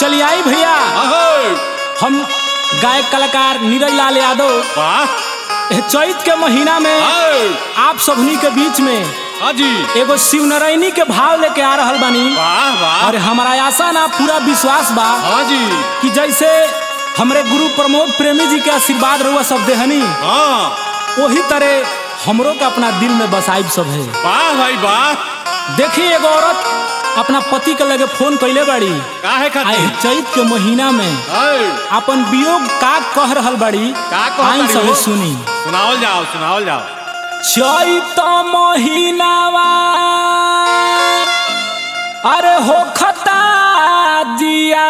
चलिए आई भैया अहो, हम गायक कलाकार नीरज लाल यादव वाह एह चैत के महीना में अहो, आप सबनी के बीच में हाँ जी एगो शिवनारायणी के भाव लेके आ रहल बानी वाह वाह और हमारा आशा ना पूरा विश्वास बा हाँ जी कि जैसे हमरे गुरु प्रमोद प्रेमी जी के आशीर्वाद रहुआ सब देहनी हाँ वही तरह हमरो के अपना दिल में बसाइब सब है वाह भाई वाह देखी एगो औरत अपना पति के लगे फोन कैले बाड़ी काहे आए खातिर चैत के महीना में अहो, अपन वियोग का कह रहल बाड़ी का कहत आइन बाड़ी सब हो? सुनी सुनावल जाओ सुनावल जाओ चैत महीनावा अरे हो खता दिया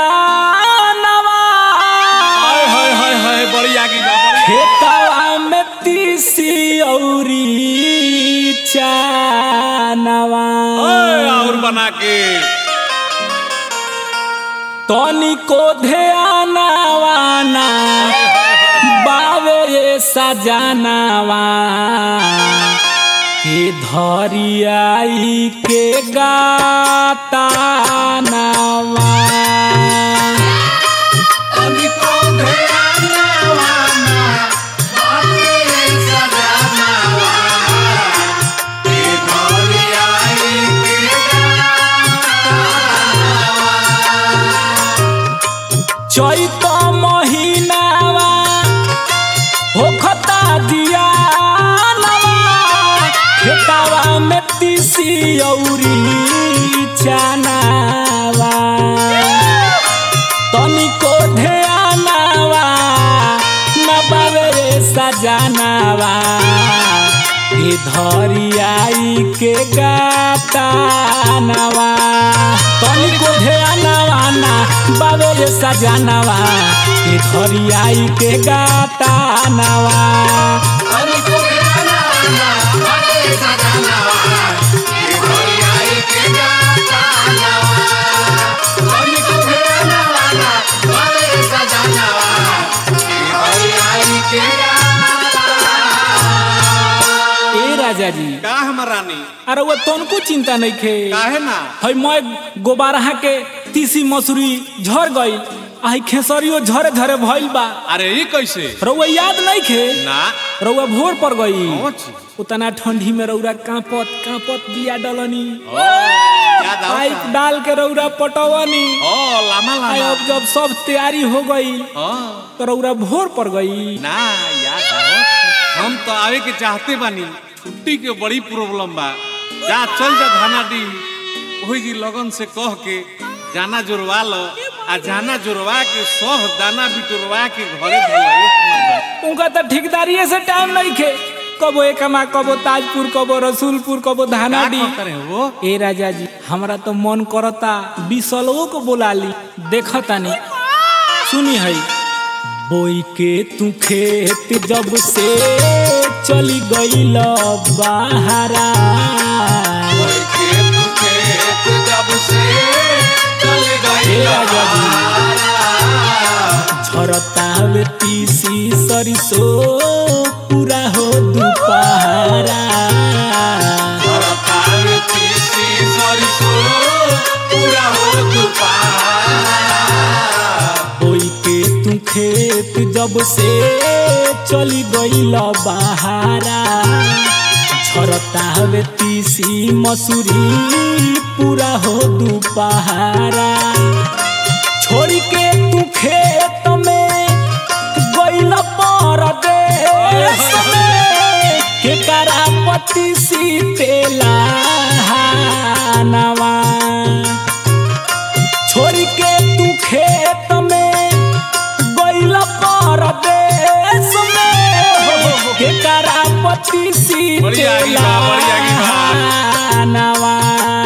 हाय हाय हाय हाय बड़ी आगी बा बड़ी खेतवा में तीसी औरी चानवा ओए, और बना के तनिको ध्यानवाना बावे ये सजानावा के धरियाई के गाता नावा चैत महीनावा होखता दिया खेतावा में तीसी औरी चनावा तनिको ध्यानावा न बावे सजानावा के धरियाई के गातानवा तनिको ध्यानावा ना बावे सजानावा के धरियाई के गातानवा ए राजा जी का हमर रानी अरे वो तनको चिंता नहीं खे काहे ना हई मैं गोबारहा के तीसी मसूरी झड़ गई आई खेसरियो झरे झरे भइल बा अरे ये कैसे रउआ याद नहीं खे ना रउआ भोर पर गई पहुंच उतना ठंडी में रउरा कांपत कांपत बिया डलनी ओ याद आओ पाइप डाल के रउरा पटवनी ओ लामा आई लामा अब जब सब तैयारी हो गई हाँ तो रउरा भोर पर गई ना याद आओ हम तो आवे के चाहते बानी छुट्टी के बड़ी प्रॉब्लम बा जा चल जा धाना डी वही जी लगन से कह के जाना जोड़वा लो आ जाना जोड़वा के सब दाना बिटोरवा के घरे धोला उनका तो ठेकेदारी से टाइम नहीं खे कबो एकमा कबो ताजपुर कबो रसूलपुर कबो धानाडी करे हो ए राजा जी हमरा तो मन करता बिसलो को बोला ली देखतानी सुनी है बोई के तू खेत जब से चली गईल बहारा ए राजा जी झरता वे तीसी सरिसो पूरा हो दुपहरा बोई के तू खेत जब से चली गईल बहारा झरता हवे तीसी मसूरी पूरा हो दुपहरा छोड़ी के तू खेत में गईल परदेश में के करापति सीतेला नवा छोड़ के तू खेत में गईल परदेश में के करापति बड़ी आगी बा, बड़ी आगी बा। नवा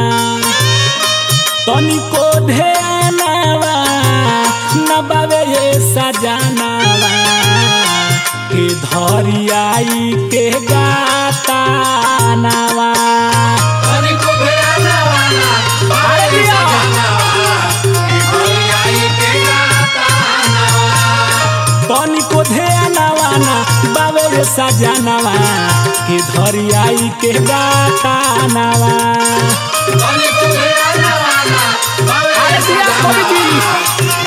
तनिको ध्यानवा न बावे ये सजानवा के धरियाई के गाता नवा तनिको ध्यानवा ना बावे ये सजानवा के धरियाई के गाता नवा अरे सिया कवि जी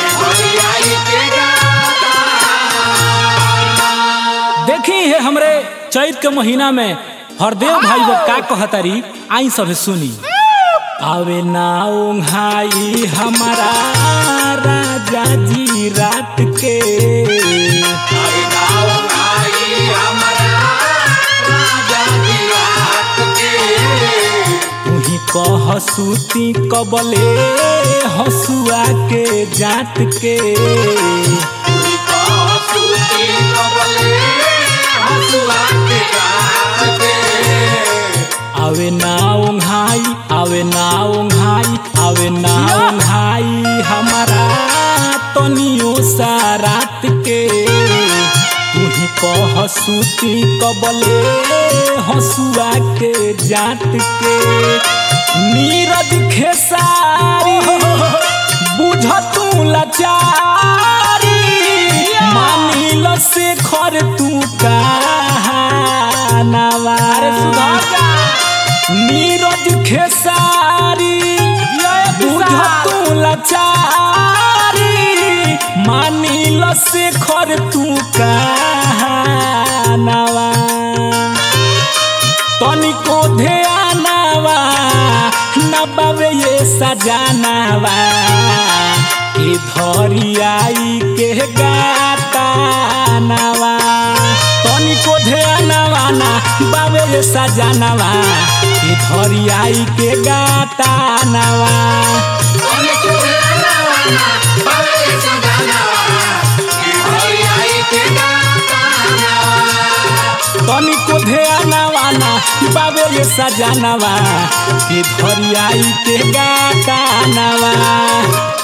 चैत के महीना में हरदेव भाई वो का कहतारी आई सब सुनी आवे ना ओंघाई हमारा राजा जी रात के तुही कह सूती कबले हसुआ के जात के आवे ना ओंघाई आवे ना ओंघाई आवे ना ओंघाई हमारा तनियो सा रात के तुही कह सूती कबले हसुआ के जात के नीरज खेसारी बुझ तू लाचारी मानिल से खर तू कहानवार नीरज खेसारी बुझ तू लाचारी मानिल से खर तू कहानवा तनिको ध्यानवा नबावे ये सजानवा के धरियाई के गातानवा तनिको ध्यानवा ना बावे ये सजानवा के धरियाई के गातानवा तनिको ध्यानवा ना बावे ये सजानवा के धरियाई के गातानवा